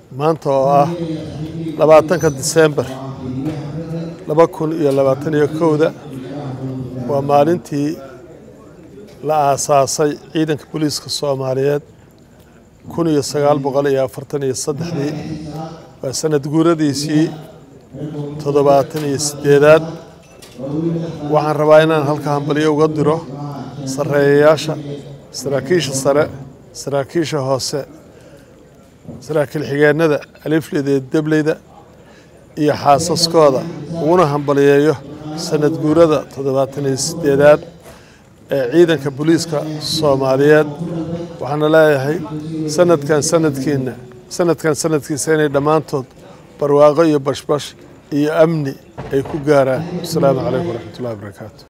maanta oo ah labaatanka disembar laba kun iyo labaatan iyo kowda waa maalintii la aasaasay ciidanka booliiska soomaaliyeed kun iyo sagaal boqol iyo afartan iyo saddexdii waa sanad guuradiisii toddobaatan iyo siddeedaad waxaan rabaa inaan halka hambalyo uga diro sarreeyayaasha saraakiisha sare saraakiisha hoose saraakiil xigeennada alifleyda iyo debleyda iyo xaasaskooda uguna hambaliyeeyo sanad guurada toddobaatan iyo siddeedaad ee ciidanka booliiska soomaaliyeed waxaana leeyahay sanadkan sanadkiina sanadkan sanadkiisa inay dhammaantood barwaaqo iyo bashbash iyo amni ay ku gaaraan asalaamu calaykum waraxmatullahi wabarakaatu